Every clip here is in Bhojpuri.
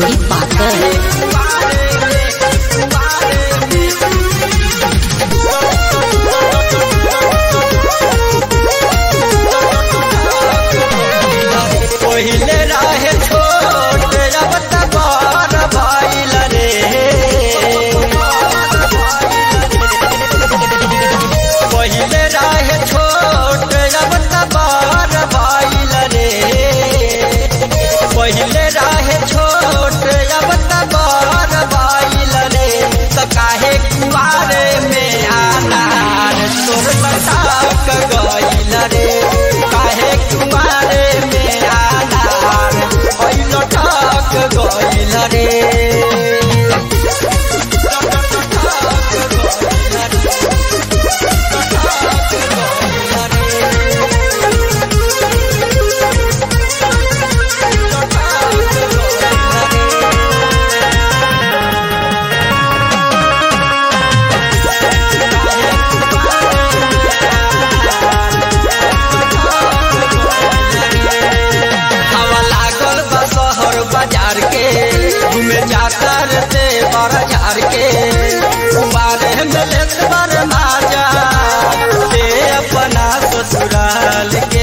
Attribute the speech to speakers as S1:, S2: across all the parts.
S1: घोड़ी पाकर
S2: पहिले रहे छोट अब त बड़ भइल रे पहिले रहे छोट अब त बड़ भइल रे पहिले रहे छोट अब त बड़ भइल रे त काहे कुआरे में आनार तोर बताक गइल रे काहे कुआरे में आनार पहिल ठक गइल रे हवा लागल बा शहर बाजार के घूमे जाता रहते बाजार के बारे में लेत बार माजा ते अपना ससुराल के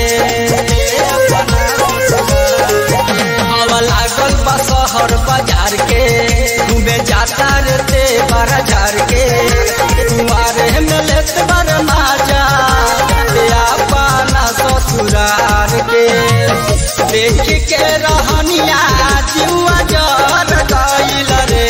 S2: हवा लागल बा शहर बाजार के घूमे जाता रहते बाजार के बारे में लेत बार माजा ते अपना ससुराल के देख के रहनिया जुआ जर गइल रे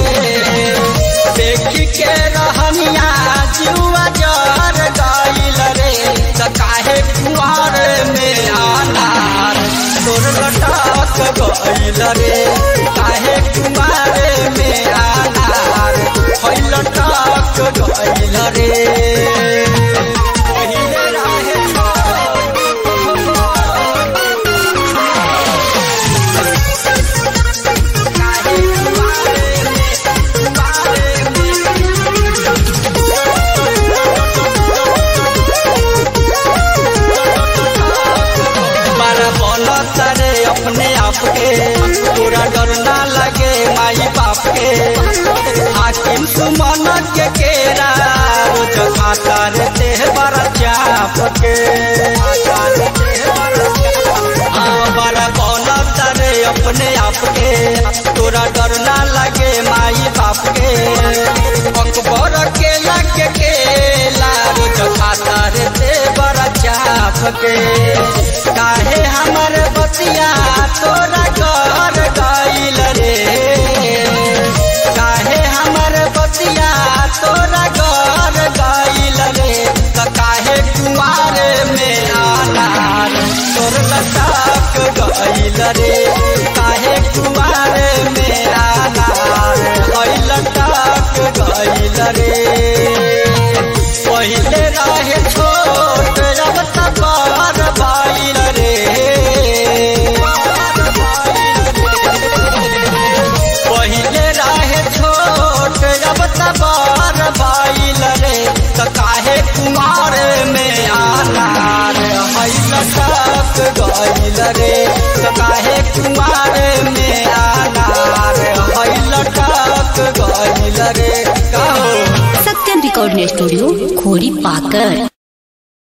S2: देख के रहनिया जुआ जर गइल रे त काहे कुआर में आनार तोर लटक गइल रे काहे कुआर में आनार है लटक गइल रे पहिले रहे बड़ा बोलत रे अपने आप के पूरा डर ना लगे माई बाप के हाकिम सुमन के केरा रोज खाता रे देह बड़ा चाप के हाँ, बड़ा बोलत रे अपने आप के तोरा डर ना लगे माई बाप के अकबर के लगे केला रोज खाता रे देह बड़ा चाप के काहे हमर बतिया तोरा घर गइल रे काहे हमर बतिया तोरा घर गइल रे त काहे कुमार में आनार तोर लटक गइल रे काहे कुमार में आनार है लटक गइल रे पहिले रहे छोट अब त बड़ भइल रे पहिले रहे छोट अब त बड़ भइल रे त काहे कुमार में आनार है लटक गइल रे त काहे कुमार में आनार है लटक गइल रे कहो
S1: सत्यम रिकॉर्डिंग स्टूडियो घोड़ी पाकर